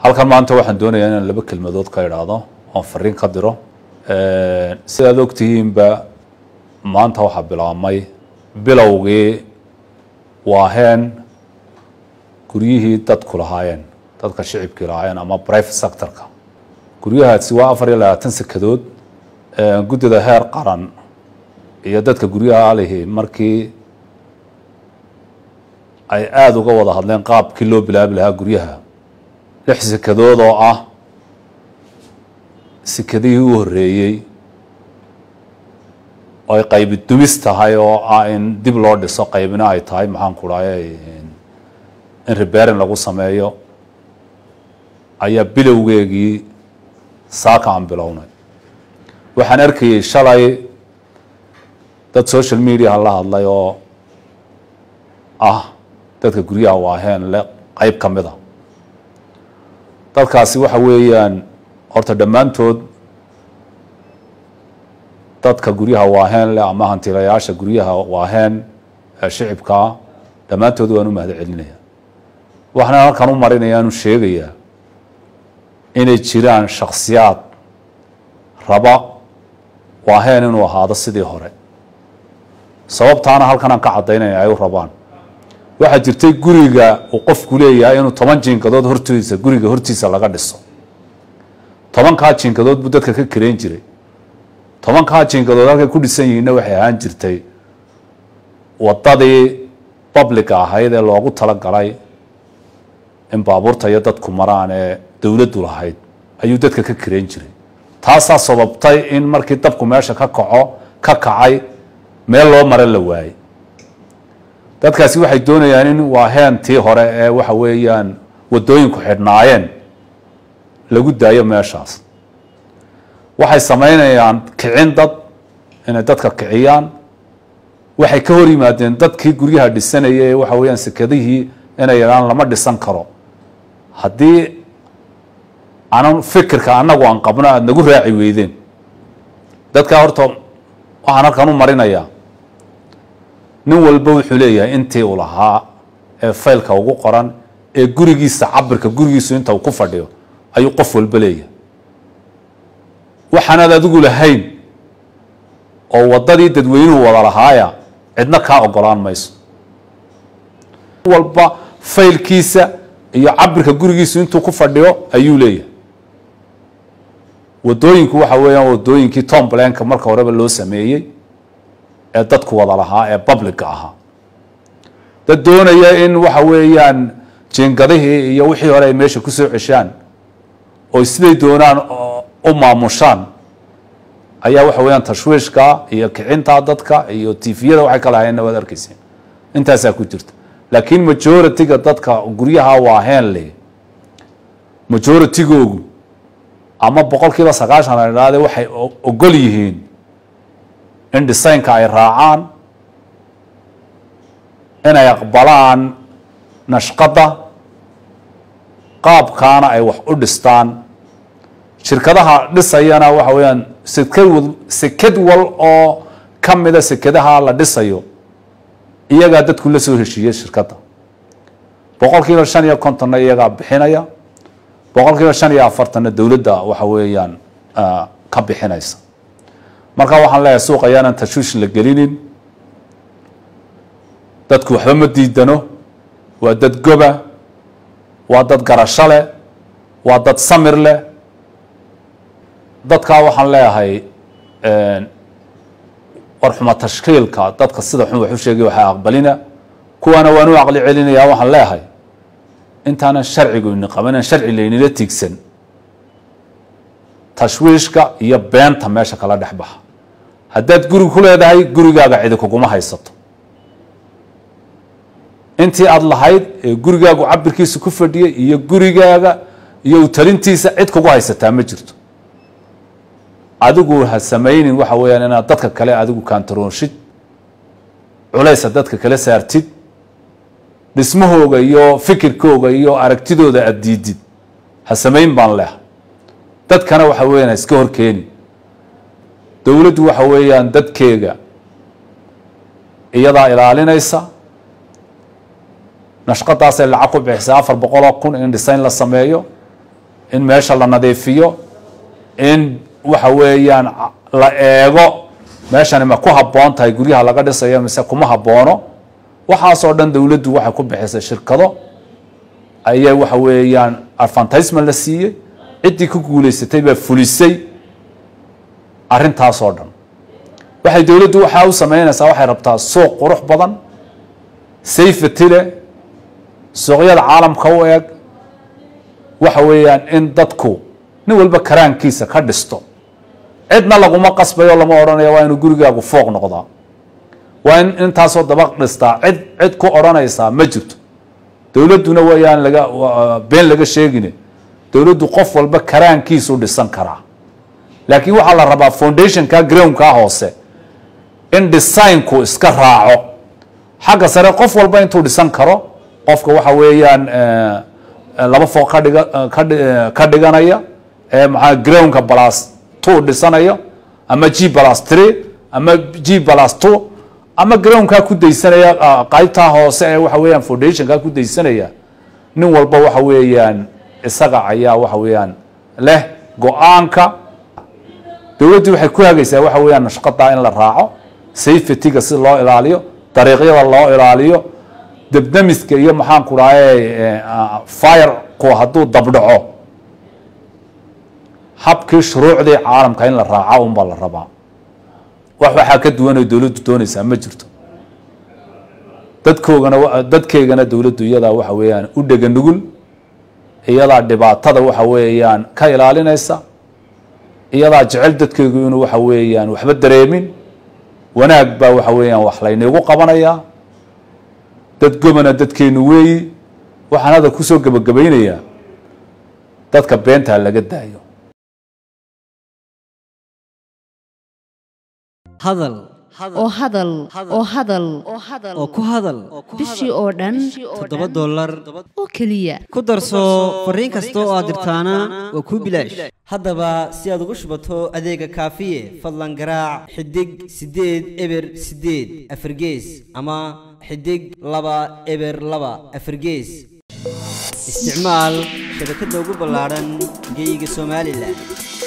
halkan maanta waxaan doonayaa inaan laba kelmadood ka idhaahdo oon fariin ka diro sidaad ogtihiinba maanta waxaa bilaabmay bilowgii waaheen guryihii dadku lahaayeen dadka shicibkii lahaayeen ama private sectorka guryahaasi waa afar iyo labaatan sekadood guddida heer qaran iyo dadka guryaha alihi markii ay aada uga wada hadleen qaabkii loo bilaabi lahaa guryaha lix sekadood oo ah sekadihii u horreeyey oo ay qaybi dumis tahay oo ah in dib loo dhiso qaybina ay tahay maxaan ku dhahay in riberin lagu sameeyo ayaa bilowgeegii saaka aan bilownay waxaan arkayey shalay dad social mediaha la hadlay oo ah dadka guryaha waaheen le qeyb ka mid a dadkaasi waxa weeyaan horta dhammaantood dadka guryaha waaheen leh ama hantilayaasha guryaha waaheen ee shicibkaa dhammaantood waan u mahad celinaya waxaan halkan u marinaya anu sheegayaa inay jiraan shaksiyaad raba waaheen inuu ahaado sidii hore sababtaana halkan aan ka caddaynaya ay u rabaan waxaa jirtay guriga uu qofku leeyahay inuu toban jiinkadood hortiisa guriga hortiisa laga dhiso tobankaa jiinkadood buu dadka ka kareyn jiray tobankaa jiinkadood halkay ku dhisan yihiinna waxay ahaan jirtay waddadii babliga ahayd ee loogu talagalay in baabuurta iyo dadku maraan ee dowladdu lahayd ayuu dadka ka kareyn jiray taasaa sababtay in markii dabku meesha ka kaco ka kacay meel loo mara la waayey dadkaasi waxay doonayaan in waaheen tii hore ee waxa weeyaan waddooyinku xidhnaayeen lagu daayo meeshaas waxay samaynayaan kicin dad inay dadka kiciyaan waxay ka hor yimaadeen dadkii guryaha dhisanaya ee waxa weeyaan sekadihii inay yidhaan lama dhisan karo haddii anan fikirka annagu aan qabno aada nagu raaci weydeen dadkaa horta waxaan halkan u marinayaa nin walba wuxuu leeyahay intii uu lahaa ee faylka ugu qoran ee gurigiisa cabirka gurigiisu inta uu ku fadhiyo ayuu qof walba leeyahay waxaanaad adigu lahayn oo waddadii dadweynuhu wada lahaaya cidna kaa ogolaan mayso walba faylkiisa iyo cabirka gurigiisu intuu ku fadhiyo ayuu leeyahay waddooyinku waxa weeyaan waddooyinkii tomblanka marka horeba loo sameeyey ee dadku wada lahaa ee publica ahaa dad doonaya in waxa weeyaan jiingadihii iyo wixii hore ay meesha ku soo ceshaan oo siday doonaan u maamushaan ayaa waxa weeyaan tashwiishka iyo kicinta dadka iyo tifiyada waxay kala hayeenna waad arkayseen intaasaa ku jirta laakiin majority-ga dadka guryaha waaheen leh majority-googu ama boqol kiiba sagaashan la idhaahde waxay ogol yihiin in dhisaynka ay raacaan inay aqbalaan nashqadda qaabkaana ay wax u dhistaan shirkadaha dhisayana waxa weeyaan sekad sekad wal oo ka mida sekadaha la dhisayo iyagaa dadku la soo heshiiyey shirkadda boqol kiiba shan iyo kontonna iyagaa bixinaya boqol kiiba shan iyo afartanna dowladda waxa weeyaan ka bixinaysa marka waxaan leeyahay suuq ayaanan tashwiish la gelinin dadku waxba ma diidano waa dad goba waa dad garasho leh waa dad samir leh dadkaa waxaan leeyahay warxuma tashkiilka dadka sida xun wax u sheegay waxaa aqbalina kuwaana waan u aqli celinayaa waxaan leeyahay intaanan sharcigu ini qabanan sharci laynila tiigsan tashwiishka iyo beenta meesha kala dhex baxa haddaad guri ku leedahay gurigaaga cidi kuguma haysato intii aada lahayd ee gurigaagu cabirkiisa ku fadhiyay iyo gurigaaga iyo utalintiisa cid kugu haysataa ma jirto adigu ha samaynin waxa weeyaan inaad dadka kale adigu kaantaroonshid culaysa dadka kale saartid dhismahooga iyo fikirkooga iyo aragtidooda aada diidid ha samayn baan leha dadkana waxa weeyaan ha iska horkeeni dowladdu waxa weeyaan dadkeega iyadaa ilaalinaysa nashqadaasay lacag ku bixisay afar boqoloo kun in dhisayn la sameeyo in meesha la nadiifiyo in waxa weeyaan la eego meeshani ma ku habboon tahay guryaha laga dhisayo mise kuma habboono waxaasoo dhan dowladdu waxay ku bixisay shirkado ayay waxa weeyaan advantisement la siiyey ciddii ku guulaysatay baa fulisay arrintaasoo dhan waxay dowladdu waxaa u sameynaysaa waxay rabtaa suuq qurux badan safety leh suuqyada caalamka u eg waxa weeyaan in dadku nin walba karaankiisa ka dhisto cidna laguma qasbayo lama odhanayo waa inuu gurigaagu fooq noqdaa waa in intaasoo dabaq dhistaa cid cid ku odhanaysaa ma jirto dowladduna wayaan laga been laga sheegine dowladdu qof walba karaankiisu dhisan karaa laakiin waxaa la rabaa foundationka groundka hoose in designku iska raaco xagga sare qof walba intuu dhisan karo qofka waxa weeyaan laba fooq ka dhiga kadhi ka dhiganaya ee maxaa groundka plus two dhisanaya ama g plus three ama g plus two ama groundkaa ku daysanaya qaybtaa hoose ee waxa weeyaan foundationkaa ku daysanaya nin walba waxa weeyaan isaga ayaa waxa weeyaan leh go-aanka dowladdii waxay ku hagaysaa waxa weeyaan nashqadaa in la raaco safetyga si loo ilaaliyo dariiqyada loo ilaaliyo debdemiska iyo maxaan ku dhahay fireku hadduu dabdhaco habkii shuruucdii caalamka in la raaco unbaa la rabaa wax waxaa ka duwanay dowladdu doonaysaa ma jirto dadkoogana dadkeygana dowladdu iyadaa waxa weeyaan u dhega nugul iyadaa dhibaatada waxa weeyaan ka ilaalinaysa iyadaa jecel dadkeygu inuu waxa weeyaan waxba dareemin wanaag baa waxa weeyaan wax layniigu qabanayaa dad gobana dadkeenu weeyi waxaan hadda kusoo gebagabaynayaa dadka beentaa laga daayo hadal oo hadal oo hadal oo ku hadal bishii oo dhan toddoba dollar oo keliya ku darso fariin kasta oo aad dirtaana waa kuu bilaash haddaba si aad ugu shubato adeega kaafiye fadlan garaac xidig siddeed eber siddeed afargees ama xidig laba eber laba afargees isticmaal shabakadda ugu ballaadhan geyga somalilan